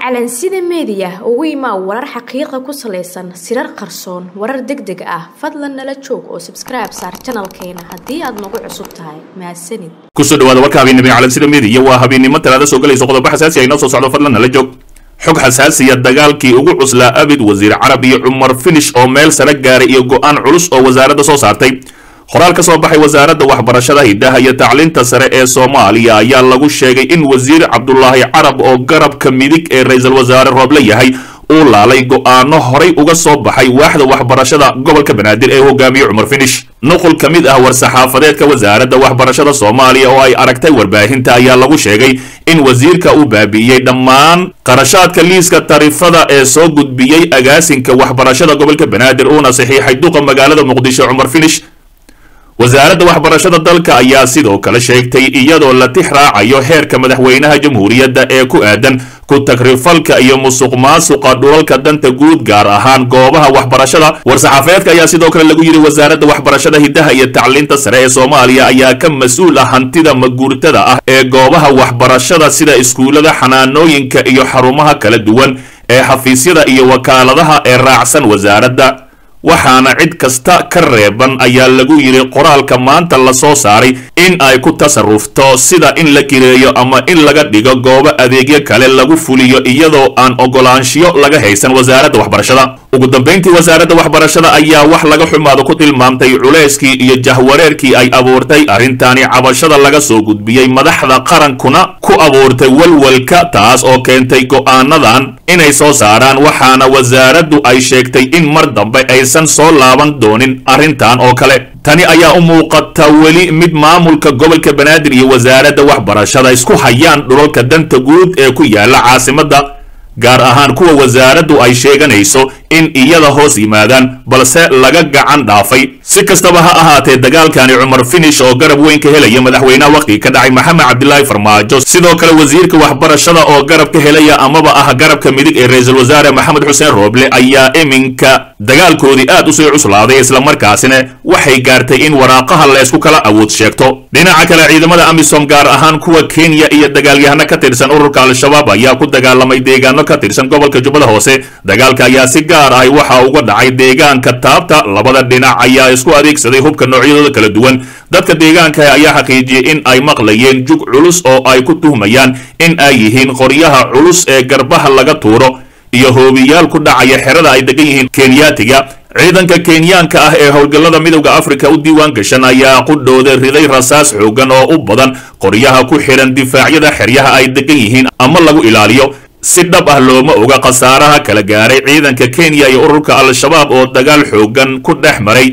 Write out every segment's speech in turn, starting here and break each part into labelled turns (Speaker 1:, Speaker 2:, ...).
Speaker 1: calansida meediya ugu imaa warar xaqiiqa ku salaysan sirar qarsoon warar deg deg ah fadlan nala joog oo sabskribe saar janalkeena haddii aad nagu cusub tahay mahadsanid
Speaker 2: kusoo dhawaada warka habeennimo calansida meediya waa habeennimo talaada soo galayso qodobo xasaasi ay noo soo socdo fadlan nala joog xog xasaasiya dagaalkii ugu cuslaa abid wasiir carab iyo cumar finish oo meel sare gaaray iyo go-aan culus oo wasaaradda soo saartay qoraal ka soo baxay wasaaradda waxbarashada hidaha iyo tacliinta sare ee soomaaliya ayaa lagu sheegay in wasiir cabdulaahi carab oo garabka midig ee ra-iisul wasaare rooble yahay uu laalay go-aano horay uga soo baxay waaxda waxbarashada gobolka banaadir ee hogaamiye cumar finish nuqul ka mid ah war-saxaafadeedka wasaaradda waxbarashada soomaaliya oo ay aragtay warbaahinta ayaa lagu sheegay in wasiirka uu baabi'iyey dhammaan qarashaadka liiska tarifada ee soo gudbiyey agaasinka waxbarashada gobolka banaadir uuna saxiixay duqa magaalada muqdisho cumar finish wasaaradda waxbarashada dalka ayaa sidoo kale sheegtay iyadoo la tix raacayo heerka madaxweynaha jamhuuriyadda ee ku aadan ku tagrifalka iyo musuq maasuqa dhulalka danta guud gaar ahaan goobaha waxbarashada war-saxaafeedka ayaa sidoo kale lagu yidhi wasaaradda waxbarashada hidaha iyo tacliinta sare ee soomaaliya ayaa ka mas-uul ah hantida maguurtada ah ee goobaha waxbarashada sida iskuullada xanaanooyinka iyo xarumaha kala duwan ee xafiisyada iyo wakaaladaha ee raacsan wasaaradda waxaana cid kasta ka reeban ayaa lagu yidhi qoraalka maanta la soo saaray in ay ku tasarufto sida in la kireeyo ama in laga dhigo goobo adeegyo kale lagu fuliyo iyadoo aan ogolaanshiyo laga haysan wasaaradda waxbarashada ugu dambayntii wasaaradda waxbarashada ayaa wax laga xumaado ku tilmaamtay culayskii iyo jahwareerkii ay abuurtay arrintani cabashada laga soo gudbiyey madaxda qarankuna ku abuurtay walwalka taas oo keentay go'aanadan inay soo saaraan waxaana wasaaraddu ay sheegtay in mar dambe aysan soo laaban doonin arrintan oo kale tani ayaa u muuqata weli mid maamulka gobolka banaadir iyo wasaaradda waxbarashada isku hayaan dhulalka danta guud ee ku yaala caasimadda gaar ahaan kuwa wasaaraddu ay sheeganayso in iyada hoos yimaadaan balse laga gacan dhaafay si kastaba ha ahaatee dagaalkani cumar finish oo garab weyn ka helaya madaxweynaha waqtiga ka dhacay maxamed cabdilaahi farmaajo sidoo kale wasiirka waxbarashada oo garab ka helaya amaba ah garabka midig ee ra-iisul wasaare maxamed xuseen rooble ayaa iminka dagaalkoodii aad usii cuslaaday islamarkaasina waxay gaartay in waraaqaha la isku kala awood sheegto dhinaca kale ciidamada amisom gaar ahaan kuwa kenya iyo dagaalyahano ka tirsan ururka al-shabaab ayaa ku dagaalamay deegaano ka tirsan gobolka jubbada hoose dagaalka ayaa si gaar ahi waxa uga dhacay deegaanka taabta labada dhinac ayaa isku adeegsaday hubka noocyadooda kala duwan dadka deegaanka ayaa xaqiijiyey in ay maqlayeen jug culus oo ay ku tuhmayaan in ay yihiin qoryaha culus ee garbaha laga tuuro iyo hoobiyaal ku dhacaya xerada ay degan yihiin kenyaatiga ciidanka kenyaanka ah ee howlgallada midowda afrika u diiwaan gashan ayaa qudhooda riday rasaas xoogan oo u badan qoryaha ku xidhan difaacyada xeryaha ay degan yihiin ama lagu ilaaliyo si dhab ah looma oga khasaaraha kala gaaray ciidanka kenya iyo ururka al-shabaab oo dagaal xoogan ku dhex maray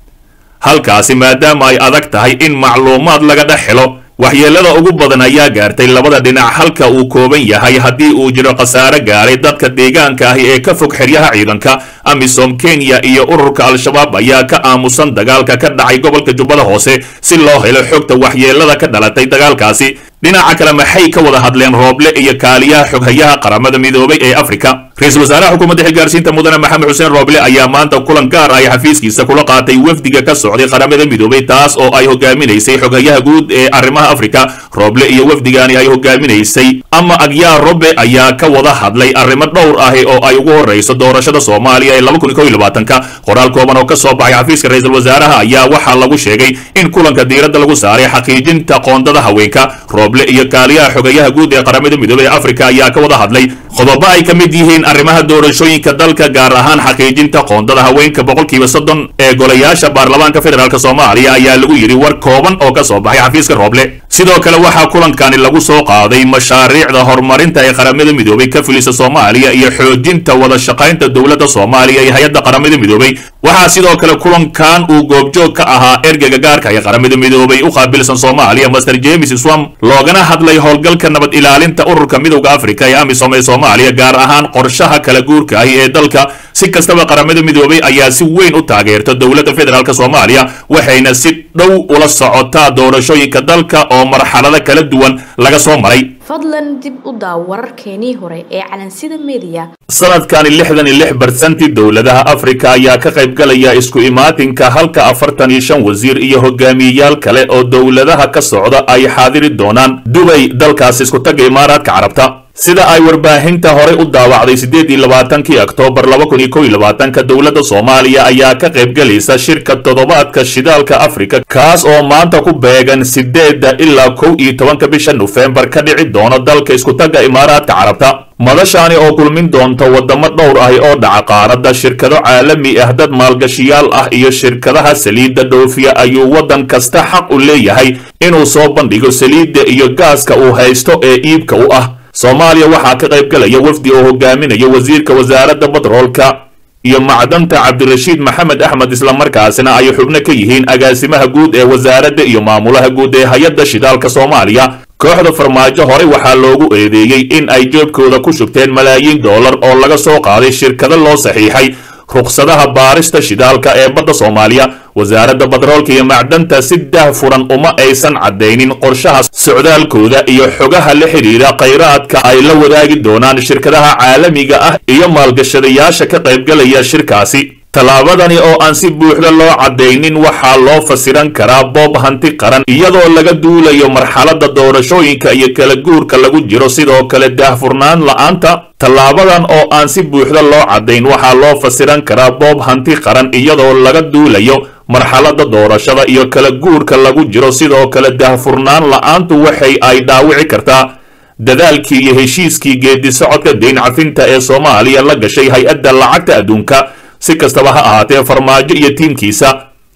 Speaker 2: halkaasi maadaama ay adag tahay in macluumaad laga dhex helo waxyeelada ugu badan ayaa gaartay labada dhinac halka uu kooban yahay haddii uu jiro khasaare gaaray dadka deegaanka ahi ee ka fog xeryaha ciidanka amisom kenya iyo ururka al-shabaab ayaa ka aamusan dagaalka ka dhacay gobolka jubbada hoose si loo helo xogta waxyeelada ka dhalatay dagaalkaasi dhinaca kale maxay ka wada hadleen rooble iyo kaaliyaha xoghayaha qaramada midoobay ee afrika ra-iisul wasaaraha xukuumadda xilgaarsiinta mudane maxamed xuseen rooble ayaa maanta kulan gaar ah xafiiskiisa kula qaatay wafdiga ka socday qaramada midoobay taas oo ay hogaaminaysay xoghayaha guud ee arrimaha afrika rooble iyo wafdigani ay hogaaminaysay ama agyaa robe ayaa ka wada hadlay arrimo dhowr ahi oo ay ugu horreyso doorashada soomaaliya ee ka qoraal kooban oo ka soo baxay xafiiska ra-iisul wasaaraha ayaa waxaa lagu sheegay in kulanka diiradda lagu saaray xaqiijinta qoondada haweenka rooble iyo kaaliyaha xogayaha guud ee qaramada midoobey ee afrika ayaa ka wada hadlay qodobo ay ka mid yihiin arrimaha doorashooyinka dalka gaar ahaan xaqiijinta qoondada haweenka boqolkiiba soddon ee golayaasha baarlamaanka federaalk soomaaliya ayaa lagu yidhi war kooban oo ka soo baxay xafiiska rooble sidoo kale waxaa kulankani lagu soo qaaday mashaariicda horumarinta ee qaramada midoobey ka filisa soomaaliya iyo xoojinta wada shaqaynta dowladda soomaaliya iyo hay-adda qaramada midoobey waxaa sidoo kale kulankan uu goobjoog ka ahaa ergeyga gaarka ee qaramada midoobay u qaabilsan soomaaliya master james swam loogana hadlay howlgalka nabad ilaalinta ururka midowda afrika ee amisom ee soomaaliya gaar ahaan qorshaha kala guurka ahi ee dalka si kastaba qaramada midoobay ayaa si weyn u taageerta dowladda federaalk soomaaliya waxayna si dhow ula socotaa doorashooyinka dalka oo marxalado kala duwan laga soo maray
Speaker 1: fadlan dib u daaw wararkeenii hore ee calansida meediya
Speaker 2: sanadkani lixdan iyo lix barsanti dowladaha afrika ayaa ka qaybgalaya isku imaatinka halka afartan iyo shan wasiir iyo hogaamiyeyaal kale oo dowladaha ka socda ay xaadiri doonaan dubay dalkaas isku tagga imaaraadka carabta sida ay warbaahinta horey u daawacday siddeed iyo labaatankii oktoobar laba kun iyo kow iyo labaatanka dowladda soomaaliya ayaa ka qaybgelaysa shirka toddobaadka shidaalka afrika kaas oo maanta ku beegan sideedda ilaa kow iyo tobanka bisha nofembar ka dhici doono dalka iskutagga imaaraadka carabta madashaani oo kulmin doonta waddamo dhowr ahi oo dhaca qaaradda shirkado caalami ah dad maalgashiyaal ah iyo shirkadaha saliidda dhoofiya ayuu waddan kasta xaq u leeyahay inuu soo bandhigo saliidda iyo gaaska uu haysto ee iibka u ah soomaaliya waxaa ka qayb galaya wafdi oo hogaaminaya wasiirka wasaaradda batroolka iyo macdanta cabdirashiid maxamed axmed islamarkaasina ay xubno ka yihiin agaasimaha guud ee wasaaradda iyo maamulaha guud ee hay-adda shidaalka soomaaliya kooxda farmaajo horey waxaa loogu eedeeyey in ay joobkooda ku shubteen malaayiin dollar oo laga soo qaaday shirkado loo saxiixay rukhsadaha baarista shidaalka ee badda soomaaliya wasaaradda batroolka iyo macdanta si daahfuran uma aysan caddaynin qorshaha socdaalkooda iyo xogaha la xidhiidha khayraadka ay la wadaagi doonaan shirkadaha caalamiga ah iyo maalgashadayaasha ka qaybgalaya shirkaasi tallaabadani oo aan si buuxda loo caddaynin waxaa loo fasiran karaa boob hanti qaran iyadoo laga duulayo marxaladda doorashooyinka iyo kala guurka lagu jiro sidoo kale daahfurnaan la'aanta tallaabadan oo aan si buuxda loo caddayn waxaa loo fasiran karaa boob hanti qaran iyadoo laga duulayo marxaladda doorashada iyo kala guurka lagu jiro sidoo kale daahfurnaan la'aantu waxay ay dhaawici kartaa dadaalkii iyo heshiiskii geedi socodka deyn cafinta ee soomaaliya la gashay hay-adda lacagta adduunka si kastaba ha ahaatee farmaajo iyo tiimkiisa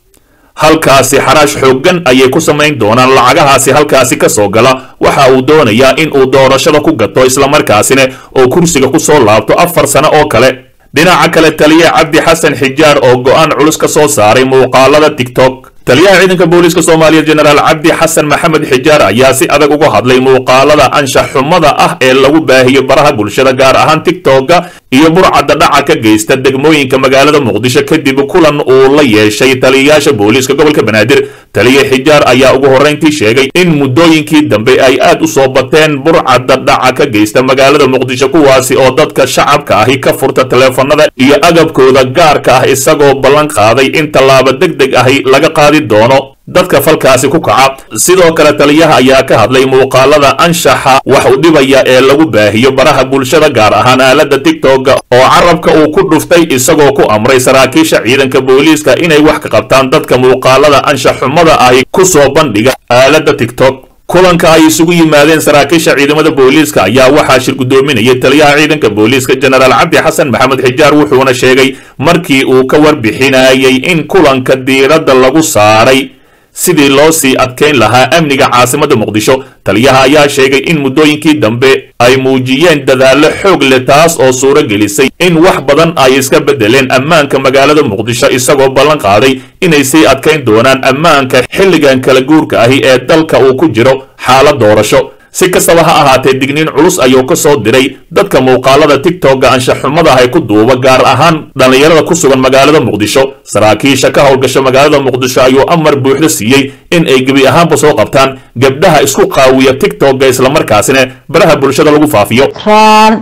Speaker 2: halkaasi xaraash xooggan ayay ku samayn doonaan lacagahaasi halkaasi ka soo gala waxa uu doonayaa in uu doorashada ku gato islamarkaasina oo kursiga ku soo laabto afar sano oo kale dhinaca kale taliya cabdi xasan xijaar oo go'aan culus ka soo saaray muuqaalada tiktok taliyaha ciidanka booliiska soomaaliya jenaraal cabdi xasan maxamed xijaar ayaa si adag uga hadlay muuqaalada anshax xumada ah ee lagu baahiyo baraha bulshada gaar ahaan tiktoka iyo burcadda dhaca ka geysta degmooyinka magaalada muqdisho kadib kulan uu la yeeshay taliyayaasha booliiska gobolka banaadir taliya xijaar ayaa ugu horrayntii sheegay in muddooyinkii dambe ay aad u soo bateen burcadda dhaca ka geysta magaalada muqdisho kuwaasi oo dadka shacabka ahi ka furta taleefanada iyo agabkooda gaarka ah isagoo ballan qaaday in tallaabo deg deg ahi laga qaadi doono dadka falkaasi ku kaca sidoo kale taliyaha ayaa ka hadlay muuqaalada anshaxa wax u dhibaya ee lagu baahiyo baraha bulshada gaar ahaan aaladda tiktoka oo carabka uu ku dhuftay isagoo ku amray saraakiisha ciidanka booliiska inay wax ka qabtaan dadka muuqaalada anshax xumada ahi ku soo bandhiga aaladda tiktok kulanka ay isugu yimaadeen saraakiisha ciidamada booliiska ayaa waxaa shir guddoominayay taliyaha ciidanka booliiska jenaraal cabdi xasan maxamed xijaar wuxuuna sheegay markii uu ka warbixinayay in kulanka diiradda lagu saaray sidii loo sii adkayn lahaa amniga caasimadda muqdisho taliyaha ayaa sheegay in muddooyinkii dambe ay muujiyeen dadaallo xoog leh taas oo suuro gelisay in wax badan ay iska beddeleen ammaanka magaalada muqdisho isagoo ballan qaaday inay sii adkayn doonaan ammaanka xilligan kala guurka ahi ee dalka uu ku jiro xaalad doorasho si kastaba ha ahaatee digniin culus ayuu ka soo diray dadka muuqaalada tiktoka anshaxumada ay ku duuba gaar ahaan dhallinyarada ku sugan magaalada muqdisho saraakiisha ka howlgasha magaalada muqdisho ayuu amar buuxda siiyey in ay gebi ahaanba soo qabtaan gabdhaha isku qaawiya tiktoka islamarkaasina baraha bulshada lagu faafiyo
Speaker 3: ikraan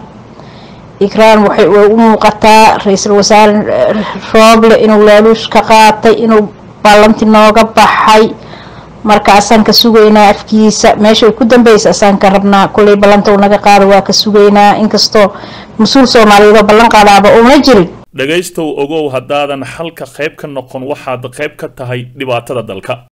Speaker 3: ikraan waxay u muuqataa ra-iisul wasaare rooble inuu laaluush ka qaatay inuu ballanti nooga baxay marka asaan ka sugaynaa afkiisa meesha ay ku dambeysa asaan ka rabnaa kuley ballanta uu naga qaado waa ka sugaynaa inkastoo mas-uul soomaaliyeed oo ballan qaadaaba uuna jirin
Speaker 2: dhegaystow ogow haddaadan xalka qayb ka noqon waxaad qayb ka tahay dhibaatada dalka